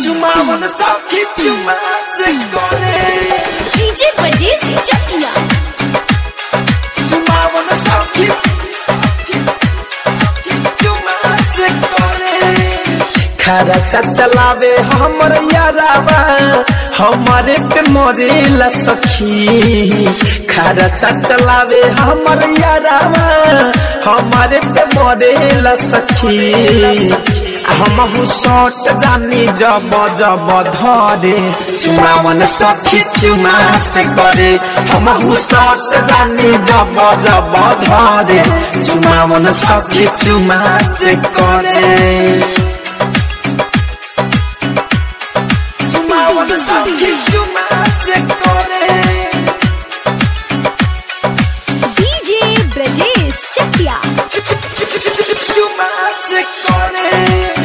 चुमावन सखी चुमा से करे डीजे परदेस चकिया चुमावन सखी चुमा से करे खरा चलावे हमर यारावा हमारे पे मरेला सखी खरा चलावे हमर यारावा हमारे पे मरेला सखी हमहु सट जानी जब जब धरे चुमावन सखी चुमा से करे हमहु सट जानी जब जब धरे चुमावन सखी चुमा से करे चुमावन सखी चुमा से करे डीजे ब्रजेश चकिया चुमा से करे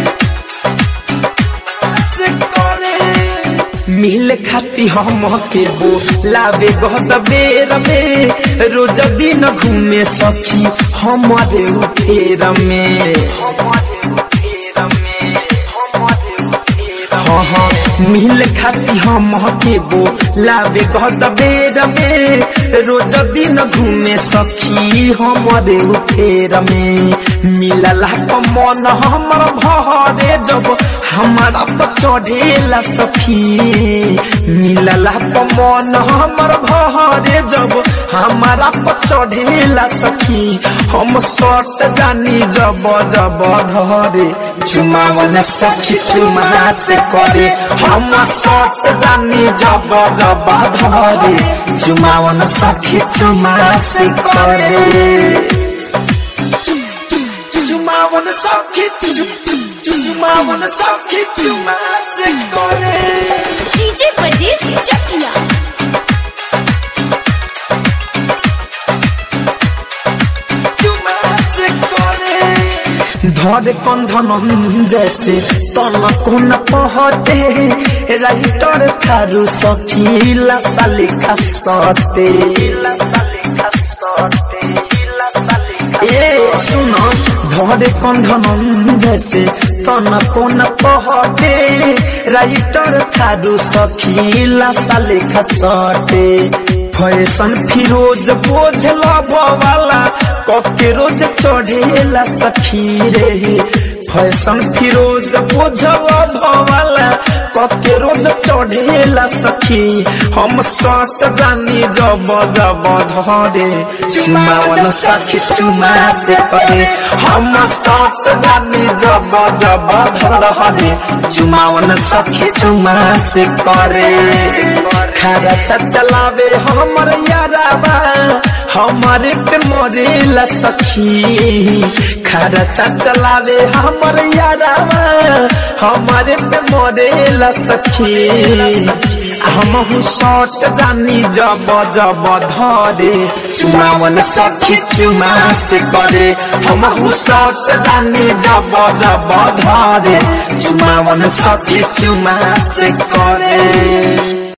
से करे मिल खाती हम के बो लावे गहद बेर में रोज दिन घूमे सखी हमारे उठेर में हाँ हाँ मिल खाती हम के बो लावे गहद बेर में रोज दिन घूमे सखी हमारे उठेर में मिलला प मन हमर भरे जब हमारा पर चढ़ेला सखी मिलला प मन हमर भरे जब हमारा पर चढ़ेला सखी हम सट जानी जब जब धरे चुमावन सखी चुमा से करे हम सट जानी जब जब धरे चुमावन सखी चुमा से करे चुमावन सखी चुमावन सखी चुमा से करे डीजे परदेस चकिया चुमा से करे धर कंधन जैसे तन कोन पहटे राइटर थारू सखी लसा लिखा सटे लसा लिखा सटे लसा लिखा ए सुनो धरे कंधन जैसे तन कोन पहटे राइटर थारू सखी लसा लिखा सटे फैशन फिरोज बोझल वाला कके रोज चढ़ेला सखी रे फैशन फिरोज बोझल वाला कके रोज चढ़ेला सखी हम सट जानी जब जब धरे चुमावन सखी चुमा से करे हम सट जानी जब जब धरे चुमावन सखी चुमा से करे खरा चलावे हमर याराबा हमारे पे मरेला सखी खरा चलावे हमर याराबा हमारे पे मरेला सखी हमहु सट जानी जब जब धरे चुमावन सखी चुमा से करे हमहु सट जानी जब जब धरे चुमावन सखी चुमा से करे